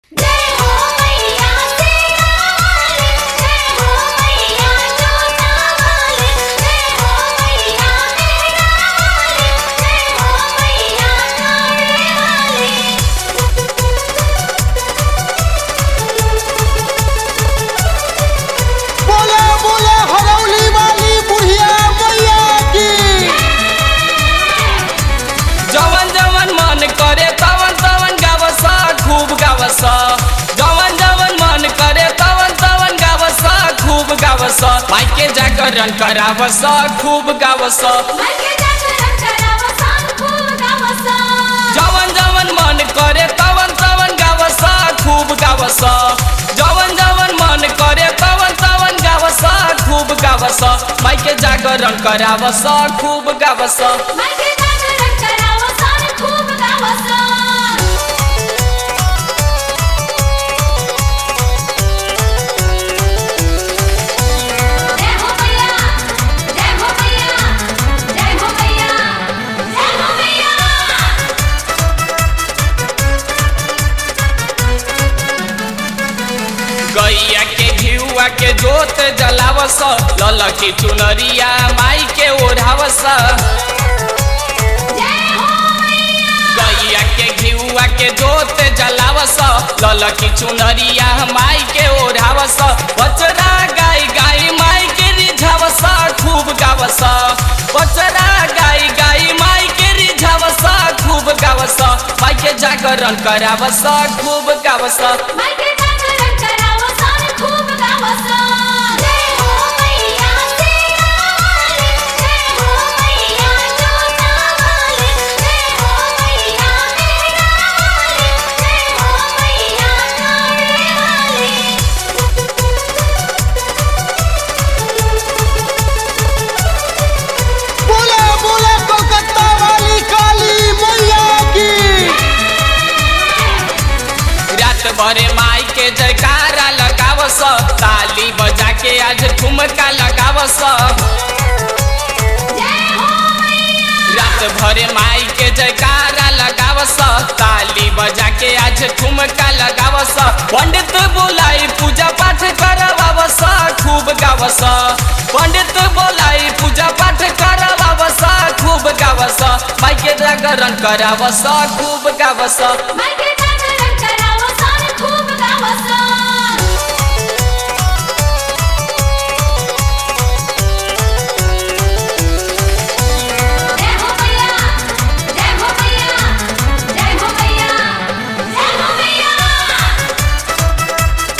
जय हो मैया तेरा वाले जय हो मैया जोता वाले जय हो मैया मेरा वाले जय हो मैया कावे वाले बोले बोले हरौली वाली बुढ़िया मैया की जवन जवन मन करे तवन तवन गावसा खूब गावसा जवन जवन मन करे तवन तवन गावसा खूब गावसा माइके जागरण करावसा खूब गावसा मायके जागरण करावा सान खूब गावसा जवन जवन मन करे तवन तवन गावसा खूब गावसा जवन जवन मन करे तवन तवन गावसा खूब गावसा माइके जागरण करावसा खूब गावसा मायके जागरण करावा सान खूब गावसा जय हो मैया जय हो मैया जय हो मैया जय हो मैया गैया के घिउआ के जोत जलावस ललकी चुनरिया माई के ओढ़ावस जय हो मैया गैया के घिउआ के जोत जलावस ललकी चुनरिया माई के ओढ़ावस बचरा गाय गाय माई के रिझावस खूब गावस बचरा गाय गाय माई के रिझावस खूब गावस माई के जागरण करावस खूब गावस मायके जागरण करावा सान खूब गावसा जय हो मैया तेरा वाले जय हो मैया जोता वाले जय हो मैया मेरा वाले जय हो मैया कावे वाले बोले बोले कोलकाता वाली काली मैया की रात भरे माई के जयकारा लगावस ताली बजा के आज ठुमका लगावस जय हो मैया रात भरे माई के जयकारा लगावस ताली बजा के आज ठुमका लगावस पंडित बोलाई पूजा पाठ करवावस खूब गावस पंडित बोलाई पूजा पाठ करवावस खूब गावस माई के जागरण करावस खूब गावस मायके जागरण करावा सान खूब गावसा जय हो मैया जय हो मैया जय हो मैया जय हो मैया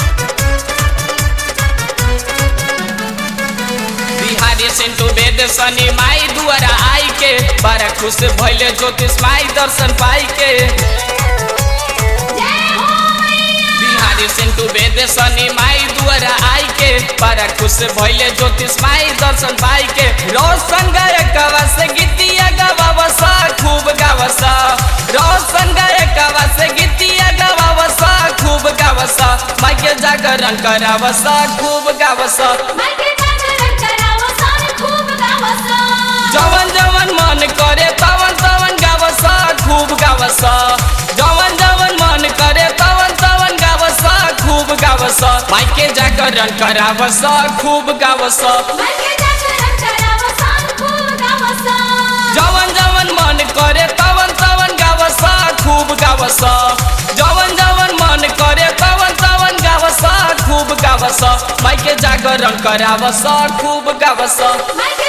बिहारी सिंटू वेद सनी माई दुआरा आई के बड़ा खुश भइले ज्योतिष माई दर्शन पाई के जय हो मैया बिहारी सिंटू वेद सनी माई दुआरा आई के बड़ा खुश भइले ज्योतिष माई दर्शन पाई के रोशन गायकवा से गीतिया गवावसा खूब गावसा रोशन गायकवा से गीतिया गवावसा खूब गावसा माई के जागरण करावसा खूब गावसा मायके जागरण करावा सान खूब गावसा जवन जवन मन करे तवन तवन गावसा खूब गावसा जवन जवन मन करे तवन तवन गावसा खूब गावसा माइके जागरण करावसा खूब गावसा मायके जागरण करावा सान खूब गावसा जवन जवन मन करे तवन तवन गावसा खूब गावसा जवन जवन मन करे तवन तवन गावसा खूब गावसा माइके जागरण करावसा खूब गावसा मायके